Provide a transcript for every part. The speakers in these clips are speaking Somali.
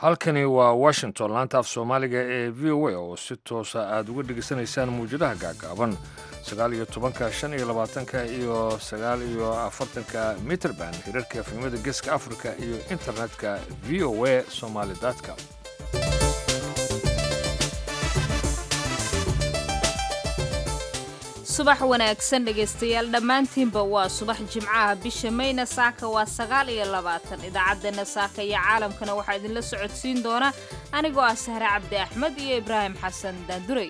halkani waa washington laanta af soomaaliga ee v o a oo si toosa aad uga dhegaysanaysaan mawjadaha gaagaaban sagaal iyo tobanka shan iyo labaatanka iyo sagaal iyo afartanka mitrband hirarka efemada geeska africa iyo internetka v o a somaly com subax wanaagsan dhegaystayaal dhammaantiinba waa subax jimcaha bisha mayna saaka waa sagaal iyo labaatan idaacaddeenna saaka iyo caalamkana waxaa idinla socodsiin doona anigoo ah sahre cabdi axmed iyo ibraahim xasan daandurey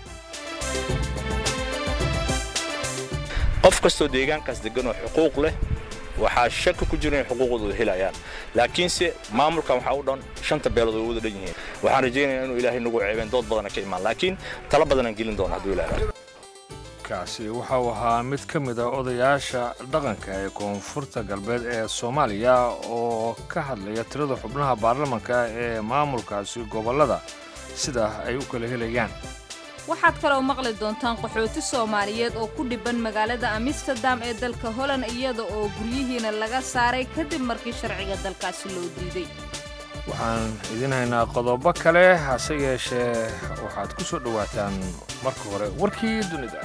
qof kastoo deegaankaas degan oo xuquuq leh waxaa shaki ku jira inay xuquuqdooda helayaan laakiinse maamulkan waxaa u dhan shanta beelood oo wada dhan yihiin waxaan rajaynayaa inuu ilaahay nagu ceebeen dood badana ka imaan laakiin tala badanaan gelin doona hadduu ilaahay kaasi waxa uu ahaa mid ka mid a odayaasha dhaqanka ee koonfurta galbeed ee soomaaliya oo ka hadlaya tirada xubnaha baarlamanka ee maamulkaasi gobollada sida ay u kala helayaan waxaad kaloo maqli doontaan qaxooti soomaaliyeed oo ku dhibban magaalada amsterdam ee dalka holland iyada oo guryihiina laga saaray kadib markii sharciga dalkaasi loo diiday waxaan idin haynaa qodobo kale hase yeeshee waxaad ku soo dhowaataan marka hore warkii dunida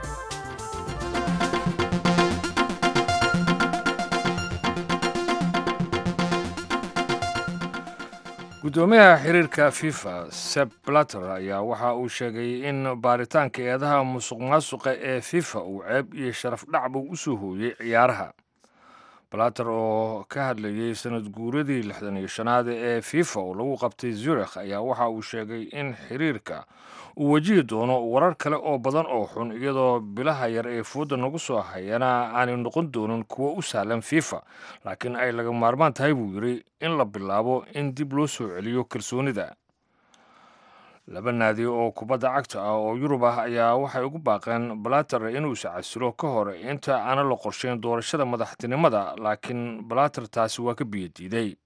guddoomiyaha xiriirka fifa seb blatter ayaa waxa uu sheegay in baaritaanka eedaha musuq maasuqa ee fifa uu ceeb iyo sharaf dhacba u soo hooyey ciyaaraha blatter oo ka hadlayey sanad guuradii lixdan iyo shanaad ee fifa oo lagu qabtay zurikh ayaa waxa uu sheegay in xiriirka uu wajihi doono warar kale oo badan oo xun iyadoo bilaha yar ee fooda nagu soo hayana aanay noqon doonin kuwo u sahlan fifa laakiin ay laga maarmaan tahay buu yidhi in la bilaabo in dib loo soo celiyo kalsoonida laba naadi oo kubadda cagta ah oo yurub ah ayaa waxay ugu baaqeen balater inuu iscasilo ka hor inta aana la qorshayn doorashada madaxtinimada laakiin balater taasi waa ka biyadiiday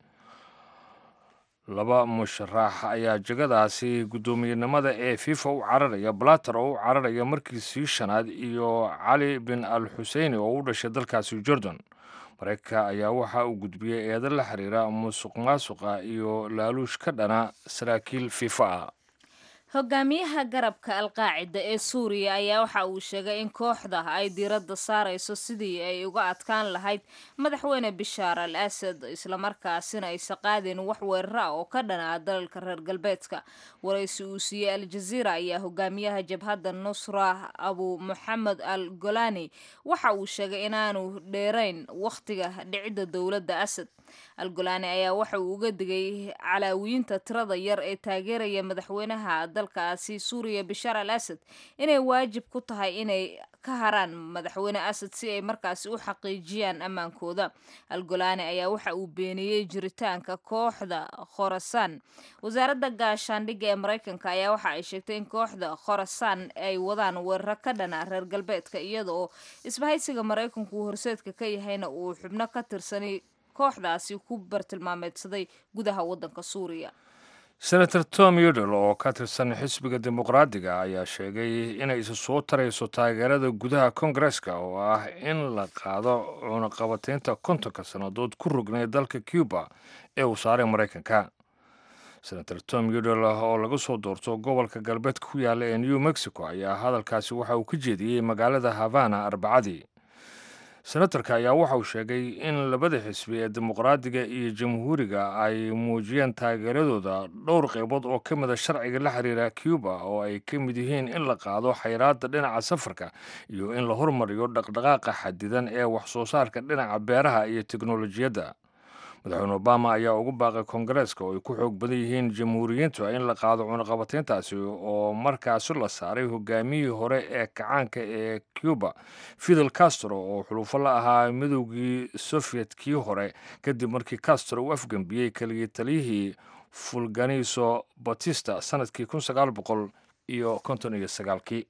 laba musharax ayaa jegadaasi guddoomiyenimada ee fifa u cararaya balater oo u cararaya markiisii shanaad iyo cali bin al xuseini oo u dhashay dalkaasi jordan mareykanka ayaa waxa uu gudbiyey eedo la xiriira musuq maasuqa iyo laaluush ka dhana saraakiil fifa ah hogaamiyaha garabka alqaacida ee suuriya ayaa waxa uu sheegay in kooxda ay diiradda saarayso sidii ay uga adkaan lahayd madaxweyne bishaar al asad islamarkaasina aysa qaadeen wax weerara ah oo ka dhanaa dalalka reer galbeedka waraysi uu siiyey al-jaziira ayaa hogaamiyaha jabhadda nusra abu moxamed al golani waxa uu sheegay inaanu dheerayn wakhtiga dhicidda dowladda asad al golani ayaa waxa uu uga digay calaawiyiinta tirada yar ee taageeraya madaxweynaha dalkaasi suuriya bishaar al asad inay waajib ku tahay inay ka haraan madaxweyne asad si ay markaasi u xaqiijiyaan ammaankooda al golani ayaa waxa uu beeniyey jiritaanka kooxda khorasaan wasaaradda gaashaandhigga ee maraykanka ayaa waxa ay sheegtay in kooxda khorasaan ay wadaan weeraro ka dhana reer galbeedka iyada oo isbahaysiga maraykanku horseedka ka yahayna uu xubno ka tirsanay kooxdaasi ku bartilmaameedsaday gudaha waddanka suuriya senator tom udel oo ka tirsan xisbiga dimuqraadiga ayaa sheegay inay isa soo tarayso taageerada gudaha kongareska oo ah in la qaado cunaqabateynta kontonka sannadood ku rognay dalka cuba ee uu saaray maraykanka senator tom udel oo laga soo doorto gobolka galbeedka ku yaalla ee new mexico ayaa hadalkaasi waxa uu ka jeediyey magaalada havana arbacadii senatarka ayaa waxa uu sheegay in labada xisbi ee dimuqraadiga iyo jamhuuriga ay muujiyeen taageeradooda dhowr qaybood oo ka mida sharciga la xiriira cuba oo ay ka mid yihiin in la qaado xayraadda dhinaca safarka iyo in la hormariyo dhaqdhaqaaqa xadidan ee wax soo saarka dhinaca beeraha iyo teknolojiyadda madaxweyne obama ayaa ugu baaqay kongareeska oo ay ku xoog badan yihiin jamhuuriyiintu in la qaado cunaqabateyntaasi oo markaasi la saaray hogaamiyihii hore ee kacaanka ee cuba fidel castro oo xulufo la ahaa midowgii sofietkii hore kadib markii castro uu afgembiyey keligii taliyihii fulganiso batista sanadkii kun sagaal boqol iyo konton iyo sagaalkii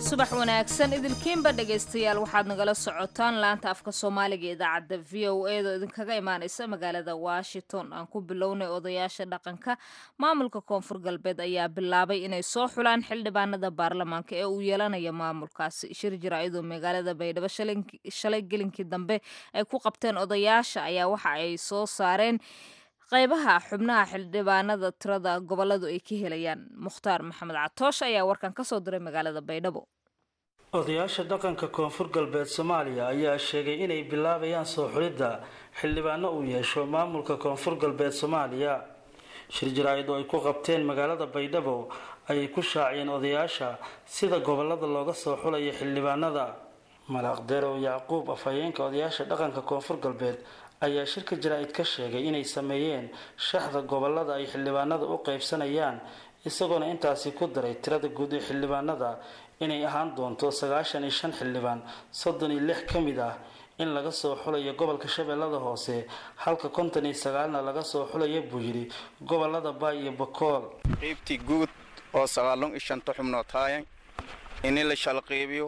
subax wanaagsan idilkiinba dhegaystayaal waxaad nagala socotaan laanta afka soomaaliga idaacadda v o e da idinkaga imaaneysa magaalada washington aan ku bilownay odayaasha dhaqanka maamulka koonfur galbeed ayaa bilaabay inay soo xulaan xildhibaanada baarlamaanka ee uu yeelanaya maamulkaasi shir jaraa'idoo magaalada baydhabo shalay gelinkii dambe ay ku qabteen odayaasha ayaa waxa ay soo saareen qaybaha xubnaha xildhibaanada tirada goboladu ay ka helayaan mukhtaar maxamed catoosh ayaa warkan ka soo diray magaalada baydhabo odayaasha dhaqanka koonfur galbeed soomaaliya ayaa sheegay inay bilaabayaan soo xulidda xildhibaano uu yeesho maamulka koonfur galbeed soomaaliya shir jaraa-id oo ay ku qabteen magaalada baydhabo ayay ku shaaciyeen odayaasha sida gobolada looga soo xulayo xildhibaanada malaaqderow yacquub afhayeenka odayaasha dhaqanka koonfur galbeed ayaa shirka jaraa-id ka sheegay inay sameeyeen shaxda gobolada ay xildhibaanada u qeybsanayaan isagoona intaasi ku daray tirada guud ee xildhibaanada inay ahaan doonto sagaashan iyo shan xildhibaan soddon iyo lix ka mid ah in laga soo xulayo gobolka shabeellada hoose halka konton iyo sagaalna laga soo xulaya buu yidhi gobolada baay iyo bakool qaybtii guud oo sagaalon iyo shanta xubnood haayan ini la shalqeybiyo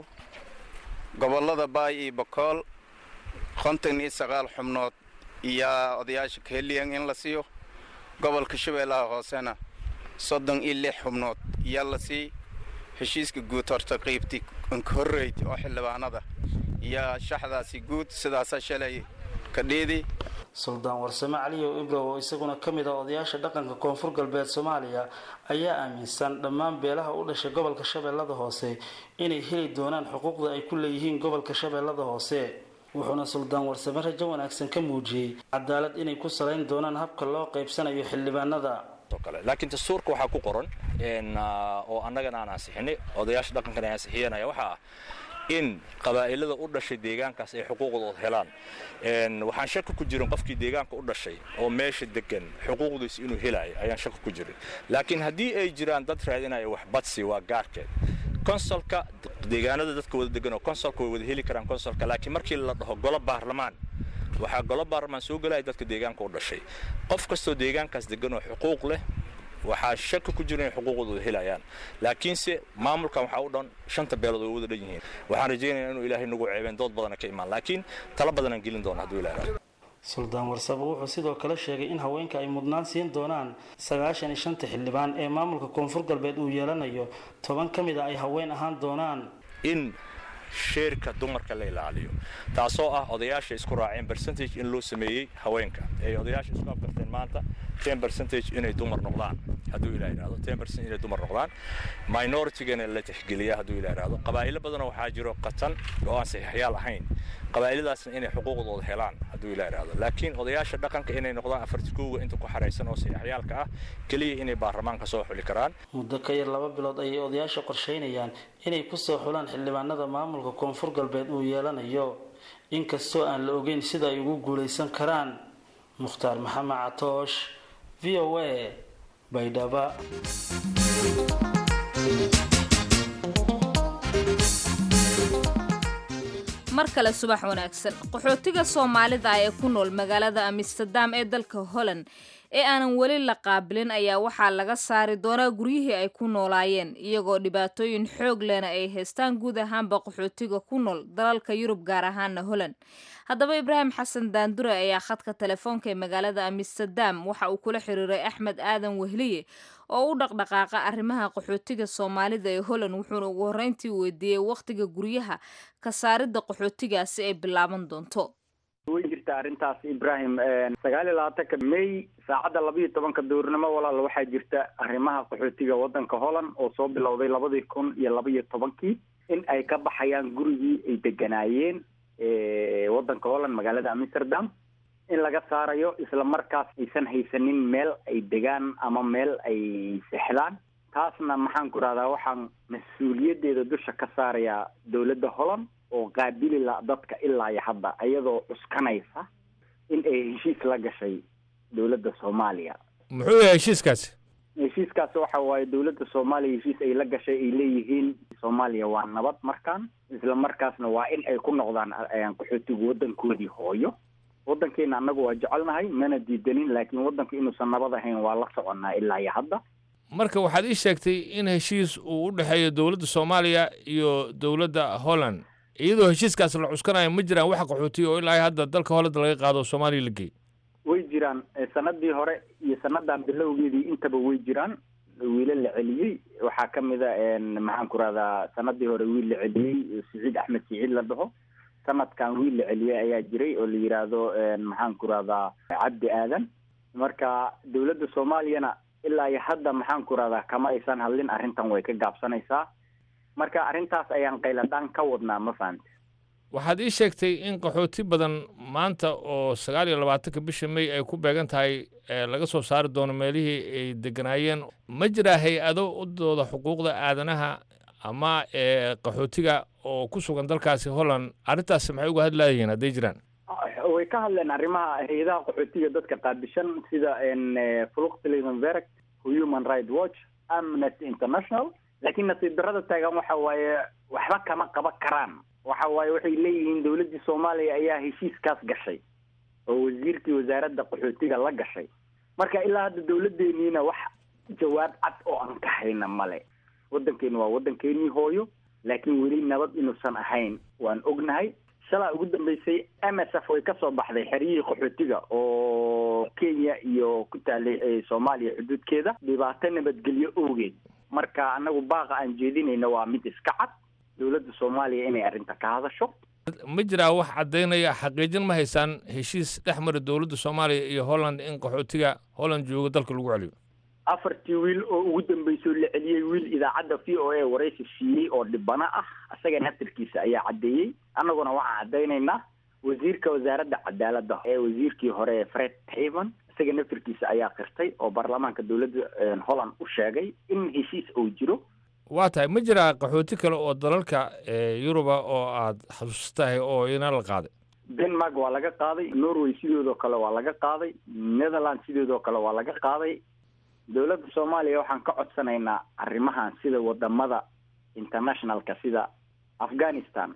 gobolada baay iyo bakool konton iyo sagaal xubnood iyaa odayaasha kaheliyan in la siiyo gobolka shabeellaha hoosena soddon iyo lix xubnood iyaa la sii heshiiska guud horta qaybtii horreyd oo xildhibaanada iyo shaxdaasi guud sidaasa shalay ka dheedi suldaan warsame caliyow ibrow oo isaguna ka mid ah odayaasha dhaqanka koonfur galbeed soomaaliya ayaa aaminsan dhammaan beelaha u dhashay gobolka shabeellada hoose inay heli doonaan xuquuqda ay ku leeyihiin gobolka shabeellada hoose wuxuuna suldaan warsame rajo wanaagsan ka muujiyey cadaalad inay ku salayn doonaan habka loo qaybsanayo xildhibaanada laakiin dastuurka waxaa ku qoran oo annagana aan ansixinay odayaasha dhaqankan ay ansixiyanaya waxaa ah in qabaa'ilada u dhashay deegaankaas ay xuquuqdooda helaan waxaan shaki ku jirin qofkii deegaanka u dhashay oo meesha degan xuquuqdiisa inuu helaayo ayaan shaki ku jirin laakiin haddii ay jiraan dad raadinaya wax badsi waa gaarkeed konsolka deegaanada dadka wada degan oo konsolka way wada heli karaan konsolka laakiin markii la dhaho golo baarlamaan waxaa golo baarlamaan soo gelaya dadka deegaanka u dhashay qof kastoo deegaankaas degan oo xuquuq leh waxaa shaki ku jira inay xuquuqdooda helayaan laakiinse maamulkan waxaa u dhan shanta beelood oo wada dhan yihiin waxaan rajaynaya inuu ilaahay nagu ceebeen dood badana ka imaan laakiin tala badanaan gelin doona hadduu ilaah suldaan warsabo wuxuu sidoo kale sheegay in haweenka ay mudnaan siin doonaan sagaashan iyo shanta xildhibaan ee maamulka koonfur galbeed uu yeelanayo toban ka mid a ay haween ahaan doonaan in sheerka dumarka la ilaaliyo taasoo ah odayaasha isku raaceen percentage in loo sameeyey haweenka ay odayaasha isku afgarteen maanta ten percentage inay dumar noqdaan hadduu ilah yidhahdo ten percent inay dumar noqdaan minoritygana la tixgeliya hadduu ilah yidhahdo qabaa'ilo badanoo waxaa jiro qatan oo aan saxiixyaal ahayn qabaa'iladaasna inay xuquuqdooda helaan hadduu ilah yidhahdo laakiin odayaasha dhaqanka inay noqdaan afarti koowa inta ku xaraysan oo saxiixyaalka ah keliya inay baarlamaanka soo xuli karaan muddo ka yar laba bilood ayay odayaasha qorsheynayaan inay kusoo xulaan xildhibaanada maamulka koonfur galbeed uu yeelanayo inkastoo aan la ogeyn sida ay ugu guulaysan karaan mukhtaar maxamed catoosh v o a baydhaba mar kale subax wanaagsan qaxootiga soomaalida ee ku nool magaalada amsterdam ee dalka holland ee aanan weli la qaabilin ayaa waxaa laga saari doonaa guryihii ay ku noolaayeen iyagoo dhibaatooyin xoog lehna ay haystaan guud ahaanba qaxootiga ku nool dalalka yurub gaar ahaana holland haddaba ibraahim xasan daandure ayaa khadka telefoonka ee magaalada amsterdam waxa uu kula xiriiray axmed aadan wehliye oo u dhaqdhaqaaqa arrimaha qaxootiga soomaalida ee holland wuxuuna ugu horreyntii weydiiyey wakhtiga guryaha ka saaridda qaxootigaasi ay bilaaban doonto way jirta arrintaas ibrahim sagaal iyo labaatanka may saacadda laba iyo tobanka duurnimo walaal waxaa jirta arrimaha qaxootiga waddanka holland oo soo bilowday labadii kun iyo laba iyo tobankii in ay ka baxayaan gurigii ay deganaayeen waddanka holland magaalada amsterdam in laga saarayo isla markaas aysan haysanin meel ay degaan ama meel ay seexdaan taasna maxaan ku rahdaa waxaan mas-uuliyaddeeda dusha ka saarayaa dowladda holland oo qaabili la dadka ilaa iyo hadda iyadoo cuskanaysa in ay heshiis la gashay dowladda soomaaliya muxuu yahay heshiiskaasi heshiiskaas waxa waaye dowladda soomaaliya heshiis ay la gashay ay leeyihiin soomaaliya waa nabad markaan isla markaasna waa in ay ku noqdaan qaxootigu waddankoodii hooyo waddankeena annagu waa jecelnahay mana diidanin laakiin waddanku inuusan nabad ahayn waa la soconnaa ilaa iyo hadda marka waxaad ii sheegtay in heshiis uu u dhexeeyo dowladda soomaaliya iyo dowladda holland iyadoo heshiiskaas la cuskanayo ma jiraan wax qaxootiya oo ilaa hadda dalka holland laga qaado oo soomaaliya la geey way jiraan sanadii hore iyo sanadan bilowgeedii intaba way jiraan wiila la celiyey waxaa ka mid a maxaan ku rahdaa sanadii hore wiil la celiyey siciid axmed siciid la dhaho sanadkan wiil la celiyey ayaa jiray oo la yidhaahdo maxaan ku rahdaa cabdi aadan marka dowladda soomaaliyana ilaa iyo hadda maxaan ku rahdaa kama aysan hadlin arrintan way ka gaabsanaysaa marka arrintaas ayaan qayladhaan ka wadnaa ma fahante waxaad ii sheegtay in qaxooti badan maanta oo sagaal iyo labaatanka bisha may ay ku beegan tahay laga soo saari doono meelihii ay deganaayeen ma jiraa hay-ado u dooda xuquuqda aadanaha ama qaxootiga oo ku sugan dalkaasi holland arrintaasi maxay uga hadlaayeen hadday jiraan way ka hadleen arrimaha hay-adaha qaxootiga dadka qaabishan sida fluxlivenverg human right watch amnesty international laakiin nasiib darrada taagan waxa waaye waxba kama qaban karaan waxa waaye waxay leeyihiin dowladdii soomaaliya ayaa heshiiskaas gashay oo wasiirkii wasaaradda qaxootiga la gashay marka ilaa hadda dowladdeeniina wax jawaab cad oo aan ka hayna male waddankeenu waa waddankeenii hooyo laakiin weli nabad inuusan ahayn waan ognahay shalaa ugu dambeysay m s f way ka soo baxday xeryihii qaxootiga oo kenya iyo ku taalay soomaaliya xuduudkeeda dhibaato nabadgelyo owgeed marka anagu baaqa aan jeedinayno waa mid iska cad dowladda soomaaliya inay arrinta ka hadasho ma jiraa wax caddaynaya xaqiijin ma haysaan heshiis dhex mara dowladda soomaaliya iyo holland in qaxootiga holland jooga dalka lagu celiyo afartii wiil oo ugu dambeysay oo la celiyey wiil idaacadda v o a waraysi siiyey oo dhibano ah isaga naftirkiisa ayaa caddeeyey annaguna waxaan caddaynaynaa wasiirka wasaaradda cadaaladda ee wasiirkii hore fred haven isaga naftirkiisa ayaa qirtay oo baarlamaanka dowladda holland u sheegay in heshiis uu jiro waa tahay ma jiraa qaxooti kale oo dalalka yuruba oo aad xasuustahay oo ina la qaaday denmark waa laga qaaday norway sidoodoo kale waa laga qaaday netherland sidoodoo kale waa laga qaaday dowladda soomaaliya waxaan ka codsanaynaa arrimahan sida wadamada internationalka sida afghanistan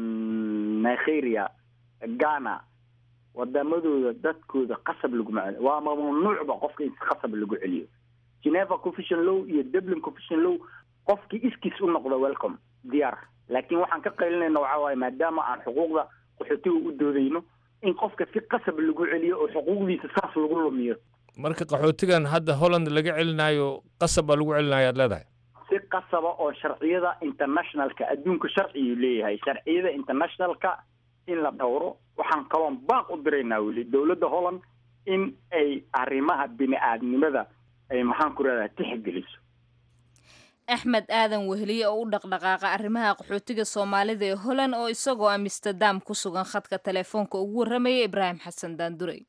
nigeria ghana wadamadooda dadkooda qasab laguma celiyo waa mamnuucba qofka in qasab lagu celiyo geneva confusion law iyo dublin confusion law qofkii iskiis u noqdo welcome diyaar laakiin waxaan ka qaylinayna waxaa waaye maadaama aan xuquuqda qaxootiga u doodayno in qofka si qasab lagu celiyo oo xuquuqdiisa saas lagu lumiyo marka qaxootigan hadda holland laga celinayo qasab baa lagu celinayo aad leedahay si qasaba oo sharciyada internationalka adduunka sharciyuu leeyahay sharciyada internationalka in la dhowro waxaan kaloon baaq u diraynaa weli dowladda holland in ay arrimaha bini aadnimada ay maxaan ku rahdaa tixgeliso axmed aadan weheliye oo u dhaqdhaqaaqa arrimaha qaxootiga soomaalida ee holland oo isagoo amsterdam ku sugan khadka telefoonka ugu warramaya ibraahim xasan daandurey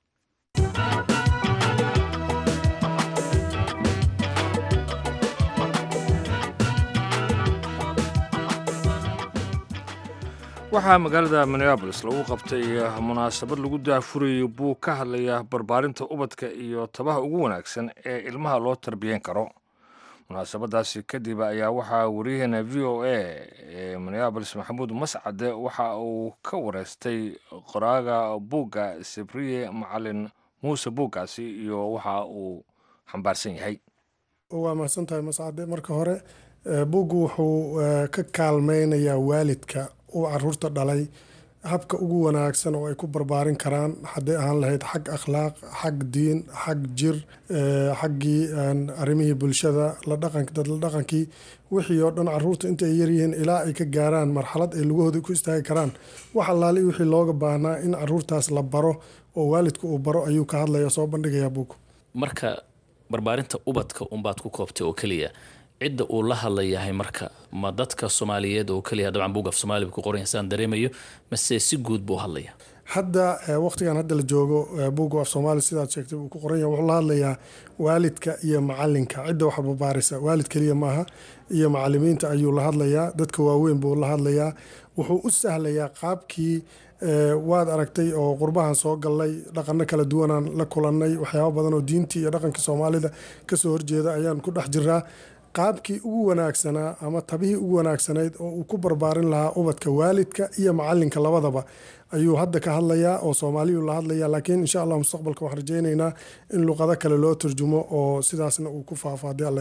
waxaa magaalada minneabolis lagu qabtay munaasabad lagu daafurayay buu ka hadlaya barbaarinta ubadka iyo tabaha ugu wanaagsan ee ilmaha loo tarbiyan karo munaasabadaasi kadib ayaa waxaa wariyaheena v o a ee minneabolis maxamuud mascade waxa uu ka wareystay qoraaga buugga sibriye macalin muuse buuggaasi iyo waxa uu xambaarsan yahay waa mahadsan tahay mascade marka hore buuggu wuxuu ka kaalmeynayaa waalidka uu caruurta dhalay habka ugu wanaagsan oo ay ku barbaarin karaan hadday ahaan lahayd xag akhlaaq xag diin xag jir xaggii arrimihii bulshada dad la dhaqankii wixii oo dhan caruurta intay yaryihiin ilaa ay ka gaaraan marxalad ay lugahooda ku istaagi karaan wax allaali wixii looga baahnaa in caruurtaas la baro oo waalidka uu baro ayuu ka hadlaya soo bandhigayaa buug marka barbaarinta ubadka unbaad ku koobtay oo keliya cidda uu la hadlayahay marka ma dadka soomaaliyeed oo keliya dabcan buug af soomaaliba ku qoran saan dareemayo mase si guud buu hadlaya hadda waqtigan hadda la joogo buugga af soomaali sidaad sheegtay uu ku qoran yahay wuxuu la hadlayaa waalidka iyo macalinka cidda wax barbaarisa waalid keliya maaha iyo macalimiinta ayuu la hadlayaa dadka waaweyn buu la hadlayaa wuxuu u sahlayaa qaabkii waad aragtay oo qurbahan soo galnay dhaqano kala duwanaan la kulannay waxyaaba badan oo diintii iyo dhaqankii soomaalida kasoo horjeeda ayaan ku dhex jiraa qaabkii ugu wanaagsanaa ama tabihii ugu wanaagsanayd oo uu ku barbaarin lahaa ubadka waalidka iyo macalinka labadaba ayuu hadda ka hadlayaa oo soomaaliyuu la hadlaya laakiin insha allah mustaqbalka waxaan rajeyneynaa in luqado kale loo turjumo oo sidaasna uu ku faafaaday allen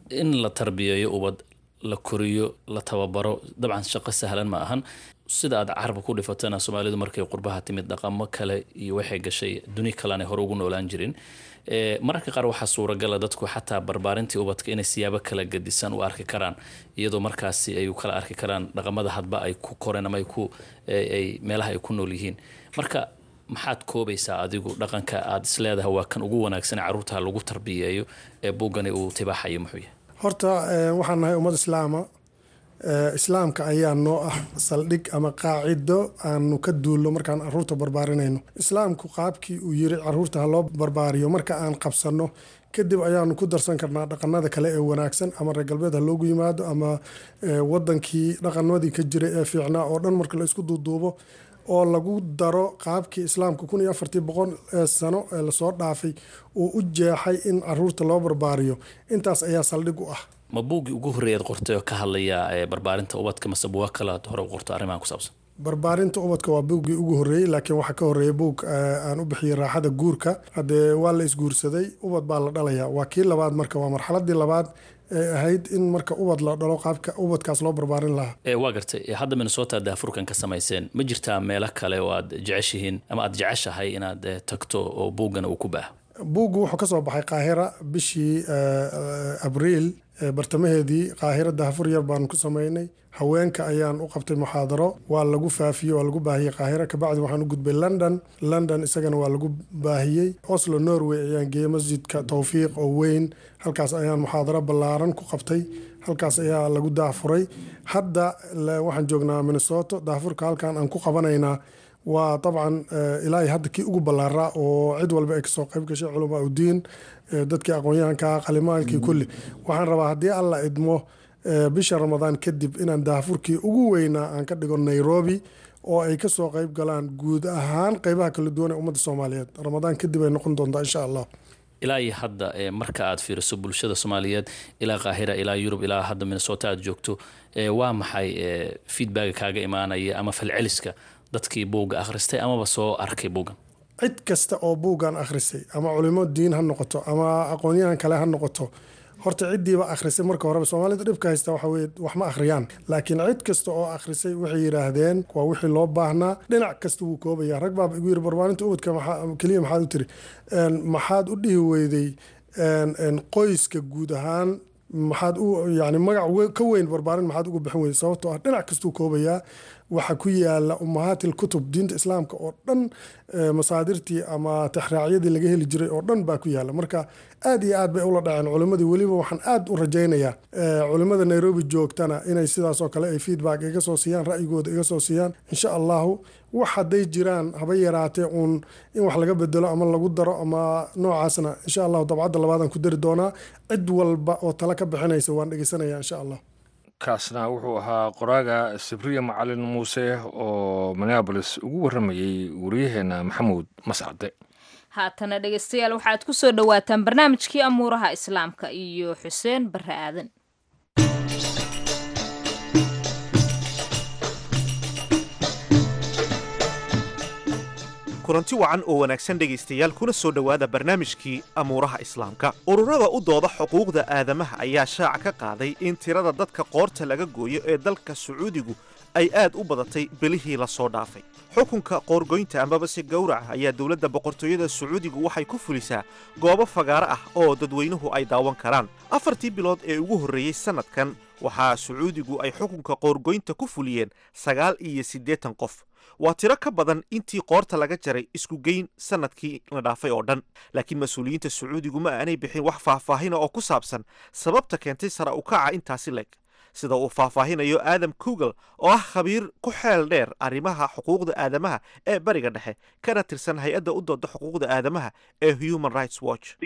in la tarbiyeeyo ubad la koriyo la tababaro dabcan shaqo sahlan ma ahan sida aad carabka ku dhifatana soomaalidu markay qurbaha timid dhaqamo kale iyo waxay gashay duni kalean hore ugu noolaan jirin mararka qaar waxaa suuragala dadku xataa barbaarintii ubadka inay siyaabo kala gadisan u arki karaan iyadoo markaasi ay kala arki karaan dhaqamada hadba ay ku koreen ama ay meelaha ay ku nool yihiin marka maxaad koobaysaa adigu dhaqanka aad isleedahay waa kan ugu wanaagsan caruurta lagu tarbiyeeyo ee buugani uu tibaaxayo muxuu yahay horta waxaan nahay ummad islaama islaamka ayaa noo ah saldhig ama qaacido aanu ka duulno markaan caruurta barbaarinayno islaamku qaabkii uu yiri caruurta ha loo barbaariyo marka aan qabsanno kadib ayaanu ku darsan karnaa dhaqanada kale ee wanaagsan ama reer galbeed ha loogu yimaado ama wadankii dhaqamadii ka jiray ee fiicnaa oo dhan marka la isku duuduubo oo lagu daro qaabkii islaamka kun iyo afartii boqol sano ee lasoo dhaafay uu u jeexay in caruurta loo barbaariyo intaas ayaa saldhig u ah ma buuggii ugu horreeyaad qortay oo ka hadlaya barbaarinta ubadka mase buuga kale aad hore u qorto arrimahan ku saabsan barbaarinta ubadka waa buuggii ugu horreeyey laakiin waxaa ka horreeya buug aan u bixiyey raaxada guurka haddee waa la isguursaday ubad baa la dhalayaa waa kii labaad marka waa marxaladii labaad ee ahayd in marka ubad la dhalo qaabka ubadkaas loo barbaarin lahaa waa gartay hadda minnesota daafurkan ka samayseen ma jirtaa meelo kale oo aad jeceshihiin ama aad jeceshahay inaad tagto oo buuggana uu ku baaho buuggu wuxuu ka soo baxay qaahira bishii abriil bartamaheedii qaahira daafur yar baanu ku sameynay haweenka ayaan u qabtay muxaadaro waa lagu faafiyey waa lagu baahiyey qaahira kabacdi waxaan u gudbay london london isagana waa lagu baahiyey oslo norway ayaan geeyey masjidka towfiiq oo weyn halkaas ayaan muxaadaro ballaaran ku qabtay halkaas ayaa lagu daafuray hadda waxaan joognaa minnesota daafurka halkan aan ku qabanaynaa waa dabcan ilaahay hadda kii ugu ballaaraa oo cid walba ay kasoo qayb gashay culamaa udiin dadkii aqoon-yahanka qalimaalkii kulli waxaan rabaa haddii alla idmo bisha ramadaan kadib inaan daafurkii ugu weynaa aan ka dhigo nairobi oo ay kasoo qayb galaan guud ahaan qeybaha kala duwan ee ummadda soomaaliyeed ramadaan kadib ay noqon doontaa insha allah ilaa iyo hadda marka aad fiiriso bulshada soomaaliyeed ilaa qaahira ilaa yurub ilaa hadda minnesota aad joogto waa maxay feedbacka kaaga imaanaya ama falceliska dadkii buugga akhristay amaba soo arkay buuggan cid kasta oo buuggan akhrisay ama culimo diin ha noqoto ama aqoonyahan kale ha noqoto horta ciddiiba akhrisay marka horeba soomaalida dhibka haysta waxa weye wax ma akhriyaan laakiin cid kasta oo akhrisay waxay yidhaahdeen waa wixii loo baahnaa dhinac kasta wuu koobaya rag baaba igu yiri barbaarinta ubadka keliya maxaad u tiri maxaad u dhihi weyday qoyska guud ahaan maxaad u yani magac ka weyn barbaarin maxaad uga bixin weyday sababtoo ah dhinac kastuu koobayaa waxaa ku yaala umahaatil kutub diinta islaamka oo dhan masaadirtii ama tixraacyadii laga heli jiray oo dhan baa ku yaala marka aad iyo aad bay ula dhaceen culimadii weliba waxaan aad u rajaynayaa culimada nairobi joogtana inay sidaasoo kale ay feedback iga soo siiyaan ra'yigooda iga soo siiyaan insha allahu wax hadday jiraan haba yaraatee uun in wax laga bedelo ama lagu daro ama noocaasna insha allahu dabcadda labaadaan ku dari doonaa cid walba oo tala ka bixinaysa waan dhegeysanaya insha allah kaasna wuxuu ahaa qoraaga sibriya macalin muuse oo minneabolis ugu warramayey waryaheena maxamuud mascade haatana dhegeystayaal waxaad ku soo dhowaataan barnaamijkii amuuraha islaamka iyo xuseen barre aadan kulanti wacan oo wanaagsan dhegaystayaal kuna soo dhowaada barnaamijkii amuuraha islaamka ururada u dooda xuquuqda aadamaha ayaa shaaca ka qaaday in tirada dadka qoorta laga gooyo ee dalka sacuudigu ay aad u badatay belihii la soo dhaafay xukunka qoorgoynta amabase gowraca ayaa dowladda boqortooyada sacuudigu waxay ku fulisaa goobo fagaaro ah oo dadweynuhu ay daawan karaan afartii bilood ee ugu horreeyey sannadkan waxaa sacuudigu ay xukunka qoorgoynta ku fuliyeen sagaal iyo siddeetan qof waa tiro ka badan intii qoorta laga jaray isku geyn sannadkii la dhaafay oo dhan laakiin mas-uuliyiinta sacuudigu ma aanay bixin wax faahfaahina oo ku saabsan sababta keentay sara ukaca intaasi leeg sida uu faahfaahinayo aadam kugel oo ah khabiir ku xeel dheer arrimaha xuquuqda aadamaha ee bariga dhexe kana tirsan hay-adda u dooda xuquuqda aadamaha ee human rights watch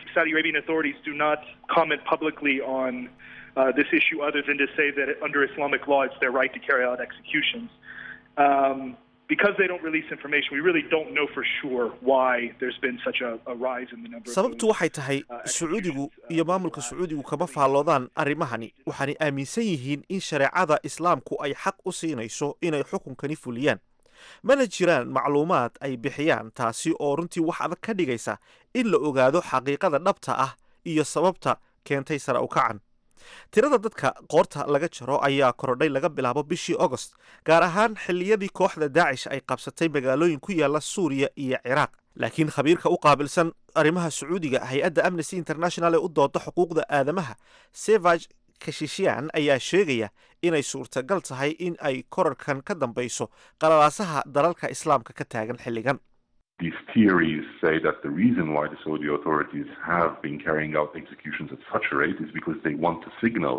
Uh, this issue other than to say that under Islamic law it's their right to carry out executions. Um, because they don't release information, we really don't know for sure why there's been such a, a rise in the number of sababtu waxay tahay sacuudigu iyo maamulka sacuudigu kama faalloodaan arrimahani waxaanay aaminsan yihiin in shareecada islaamku ay xaq u siinayso inay xukunkani fuliyaan mana jiraan macluumaad ay bixiyaan taasi oo runtii wax adag ka dhigaysa in la ogaado xaqiiqada dhabta ah iyo sababta keentay sara ukacan tirada dadka qoorta laga jaro ayaa korodhay laga bilaabo bishii agost gaar ahaan xilliyadii kooxda daacish ay qabsatay magaalooyin ku yaala suuriya iyo ciraaq laakiin khabiirka u qaabilsan arrimaha sacuudiga hay-adda amnesty international ee u dooda xuquuqda aadamaha sevag kashishian ayaa sheegaya inay suurtagal tahay in ay korarkan ka dambayso qalalaasaha dalalka islaamka ka taagan xilligan These theories say that the reason why the Saudi authorities have been carrying out executions at such a rate is because they want to signal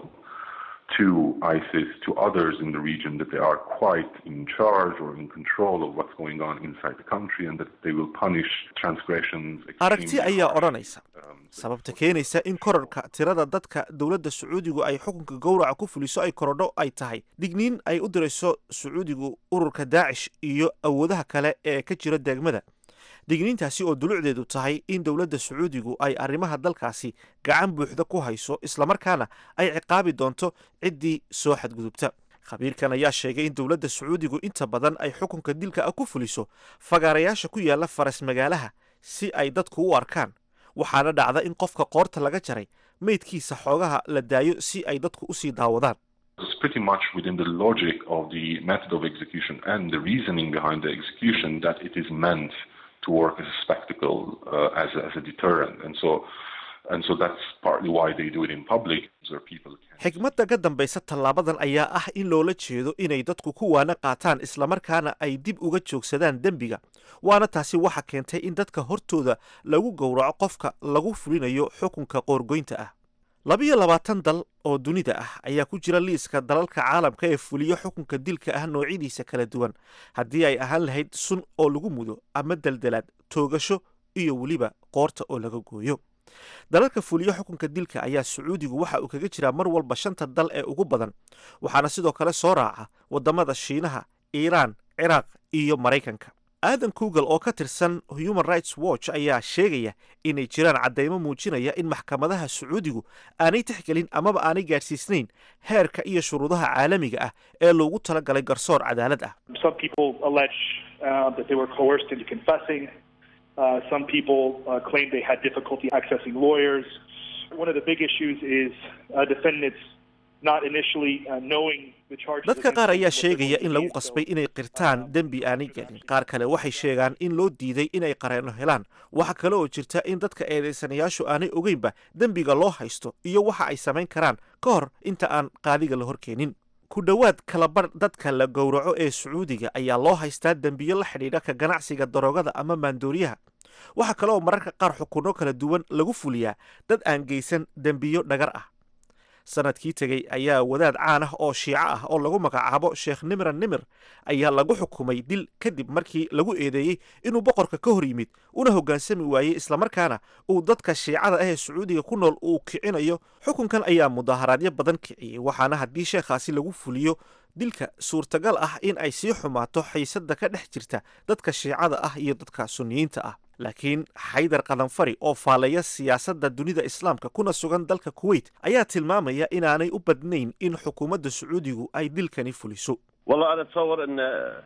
to ISIS, to others in the region, that they are quite in charge or in control of what's going on inside the country and that they will punish transgressions. aragti ayaa odhanaysa sababta keenaysa in korarka tirada dadka dowladda sacuudigu ay xukunka gowraca ku fuliso ay korodho ay tahay digniin ay u dirayso sacuudigu ururka daacish iyo awoodaha kale ee ka jira degmada digniintaasi oo dulucdeedu tahay in dowladda sacuudigu ay arrimaha dalkaasi gacan buuxda ku hayso islamarkaana ay ciqaabi doonto ciddii soo xadgudubta khabiirkan ayaa sheegay in dowladda sacuudigu inta badan ay xukunka dilka ah ku fuliso fagaarayaasha ku yaala faras magaalaha si ay dadku u arkaan waxaana dhacda in qofka qoorta laga jaray meydkiisa xoogaha la daayo si ay dadku usii daawadaan It's pretty much within the logic of the method of execution and the reasoning behind the execution that it is meant to work as a spectacle, uh, as, a, as a deterrent. And so, and so that's partly why they do it in public, so people can. xigmadda ka dambaysa tallaabadan ayaa ah in loola jeedo inay dadku ku waana qaataan islamarkaana ay dib uga joogsadaan dembiga waana taasi waxa keentay in dadka hortooda lagu gowraco qofka lagu fulinayo xukunka qoorgoynta ah labiyo labaatan dal oo dunida ah ayaa ku jira liiska dalalka caalamka ee fuliyo xukunka dilka ah noocyadiisa kala duwan haddii ay ahaan lahayd sun oo lagu mudo ama deldelaad toogasho iyo weliba qoorta oo laga gooyo dalalka fuliyo xukunka dilka ayaa sacuudigu waxa uu kaga jiraa mar walba shanta dal ee ugu badan waxaana sidoo kale soo raaca waddamada shiinaha iiraan ciraaq iyo maraykanka aadan kugal oo ka tirsan human rights watch ayaa sheegaya inay jiraan caddaymo muujinaya in maxkamadaha sacuudigu aanay tixgelin amaba aanay gaadhsiisnayn heerka iyo shuruudaha caalamiga ah ee loogu talagalay garsoor cadaalad ah Some people allege uh, that they were coerced into confessing. Uh, some people uh, claim they had difficulty accessing lawyers. One of the big issues is uh, defendants not initially uh, knowing the charges. dadka qaar ayaa sheegaya in lagu qasbay inay qirtaan dembi aanay gelin qaar kale waxay sheegaan in loo diiday inay qareeno helaan waxa kale oo jirta in dadka eedaysanayaashu aanay ogeynba dembiga loo haysto iyo waxa ay samayn karaan ka hor inta aan qaadiga la horkeenin ku dhowaad kalabar dadka la gowraco ee sacuudiga ayaa loo haystaa dembiyo la xidhiidha ka ganacsiga daroogada ama maandooriyaha waxa kale oo mararka qaar xukunno kala duwan lagu fuliyaa dad aan geysan dembiyo dhagar ah sanadkii tegey ayaa wadaad caan ah oo shiico ah oo lagu magacaabo sheekh nimran nimir ayaa lagu xukumay dil kadib markii lagu eedeeyey inuu boqorka ka hor yimid una hoggaansami waayey islamarkaana uu dadka shiicada ah ee sacuudiga ku nool uu kicinayo xukunkan ayaa mudaharaadyo badan kiciyey waxaana haddii sheekhaasi lagu fuliyo dilka suurtagal ah in ay sii xumaato xiisadda ka dhex jirta dadka shiicada ah iyo dadka sunniyiinta ah laakiin xaydar qadanfari oo faaleeya siyaasadda dunida islaamka kuna sugan dalka kuwait ayaa tilmaamaya inaanay u badnayn in xukuumadda sacuudigu ay dilkani fuliso والله انا اتصور ان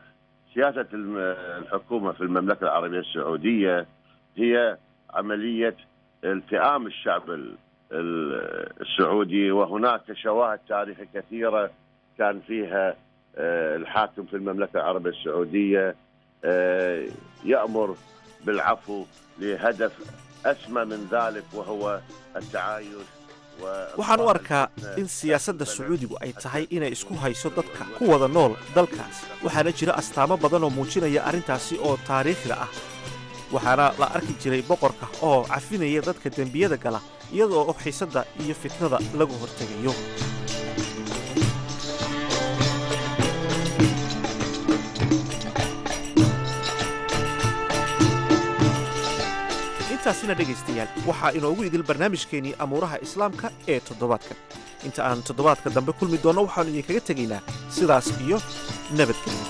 سياسه الم- الحكومه في المملكه العربيه السعوديه هي عمليه التئام الشعب ال- ال- السعودي وهناك شواهد تاريخيه كثيره كان فيها آه، الحاكم في المملكه العربيه السعوديه آه، يامر بالعفو لهدف اسمى من ذلك وهو التعايش waxaan u arkaa in siyaasadda sacuudigu ay tahay inay isku hayso dadka ku wada nool dalkaas waxaana jira astaamo badan oo muujinaya arrintaasi oo taariikhda ah waxaana la arki jiray boqorka oo cafinaya dadka dembiyada gala iyadoo xiisadda iyo fitnada lagu hortegayo intaasina dhegaystayaal waxaa inoogu idil barnaamijkeennii amuuraha islaamka ee toddobaadkan inta aan toddobaadka dambe kulmi doonno waxaannu idinkaga tegaynaa sidaas iyo nabadgelyo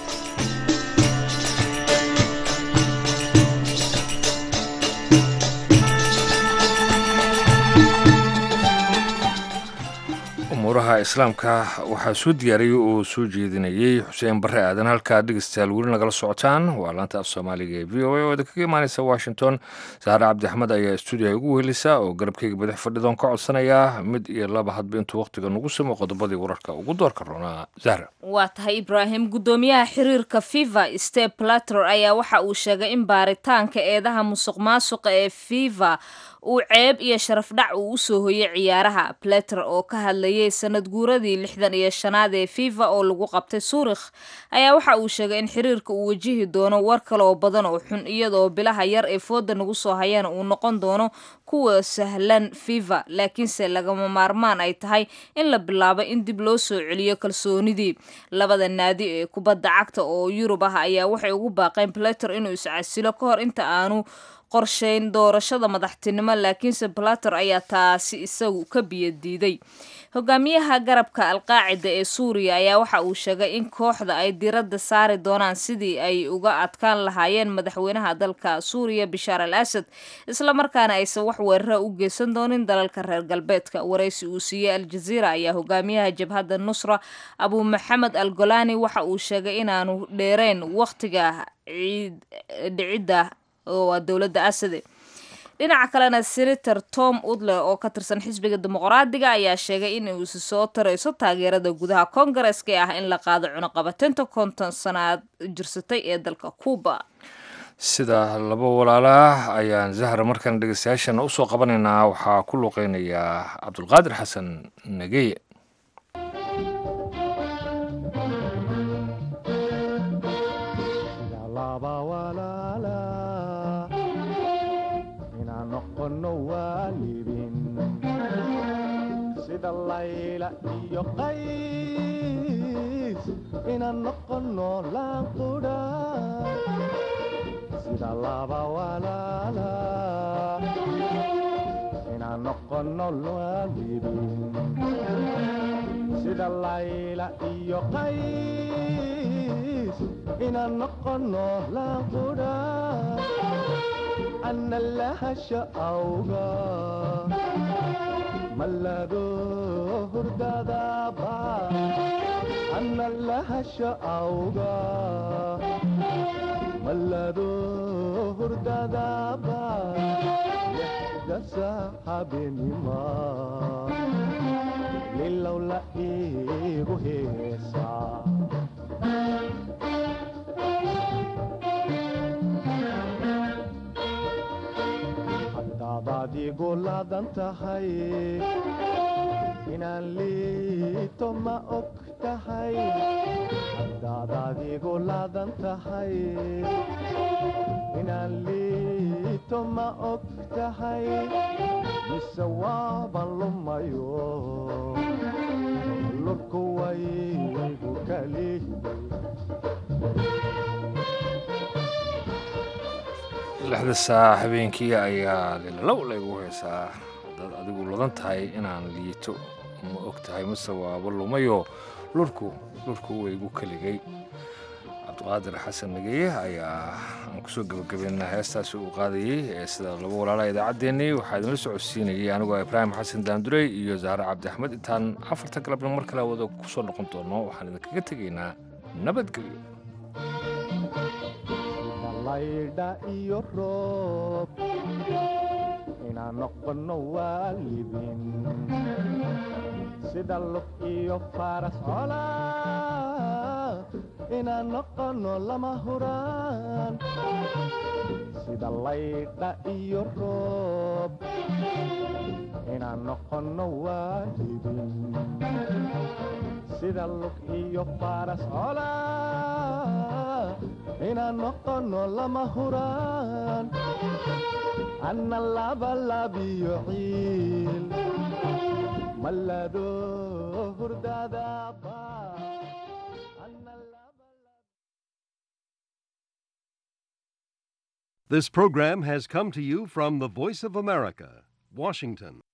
umuuraha umuuraha islaamka waxaa soo diyaariyey oo soo jeedinayey xuseen barre aadan halkaa dhegeystayaal weli nagala socotaan waa laanta af soomaaliga ee v o a oo idinkaga imaaneysa washington saare cabdi axmed ayaa stuudiyaha ugu wehelisa oo garabkeyga badax fadhidoon ka codsanaya mid iyo laba hadba intuu wakhtiga nagu simo qodobadii wararka ugu doorka roonaa zahra waa tahay ibraahim guddoomiyaha xiriirka fiva step plator ayaa waxa uu sheegay in baaritaanka eedaha musuq maasuqa ee fiva uu ceeb iyo sharaf dhac uu usoo hoyay ciyaaraha plater oo ka hadlayay sanad guuradii lixdan iyo shanaad ee fifa oo lagu qabtay suurikh ayaa waxa uu sheegay in xiriirka uu wajihi doono war kale oo badan oo xun iyadoo bilaha yar ee fooda nagu soo hayaan uu noqon doono kuwa sahlan fifa laakiinse lagama maarmaan ay tahay in la bilaabo in dib loo soo celiyo kalsoonidii labada naadi ee kubadda cagta oo yurub ah ayaa waxay ugu baaqeen plater inuu iscasilo ka hor inta aanu qorsheyn doorashada madaxtinimo laakiinse plater ayaa taasi isagu ka biyadiiday hogaamiyaha garabka alqaacida ee suuriya ayaa waxa uu sheegay in kooxda ay diradda saari doonaan sidii ay uga adkaan lahaayeen madaxweynaha dalka suuriya bishaar al asad islamarkaana aysan wax weerara u geysan doonin dalalka reer galbeedka waraysi uu siiyey aljaziira ayaa hogaamiyaha jabhadda nusra abu maxamed al golani waxa uu sheegay inaanu dheereyn wakhtiga dhicidda waa dowladda asade dhinaca kalena senator tom udle oo ka tirsan xisbiga dimuqraadiga ayaa sheegay in uusi soo tarayso taageerada gudaha koongareska ee ah in la qaado cunuqabateynta konton sanaad jirsatay ee dalka cuuba sida laba walaalaa ayaan zahra markaan dhegeystayaashana usoo qabanaynaa waxaa ku luuqeynayaa cabdulqaadir xasan nageye sida layla iyo qays inaan noqono laanqudha sida laba walaala inaan noqono waalidin sida layla iyo qays inaan noqono laanqudha ana lahasha awga mallado hurdadaba ana lahasha awga mallado hurdadaba lixda saxabenima lilow la iigu heesaa hadaadaad igu laadan tahay inaan liito ma og tahay hadaadaad igu laadan tahay inaan liito ma og tahay mise waaban lumayo lurku waygu kali lixda saa habeenkii ayaa lilalow laygu heesaa hadaad adigu ladan tahay inaan liito ma og tahay mase waaba lumayo lurku lurku waygu keligay cabdiqaadir xasan nageye ayaa aan kusoo gebagabeynaa heestaasi uu qaadayey ee sida laba walaalaha idaacaddeenii waxaa idinla socodsiinayay anigoo ibraahim xasan daandurey iyo zahre cabdi axmed intaan afarta galabna mar kale wada kusoo noqon doono waxaan idinkaga tegaynaa nabadgelyo laydha iyo roob inaan noqono waalidin sida lug iyo faras cola inaan noqono lama huraan sida laydha iyo roob inaan noqono waalidin sida lug iyo faras cola inaan noqono lama huraan anna labalabiyo ciil mallado hurdadaba This program has come to you from the Voice of America, Washington.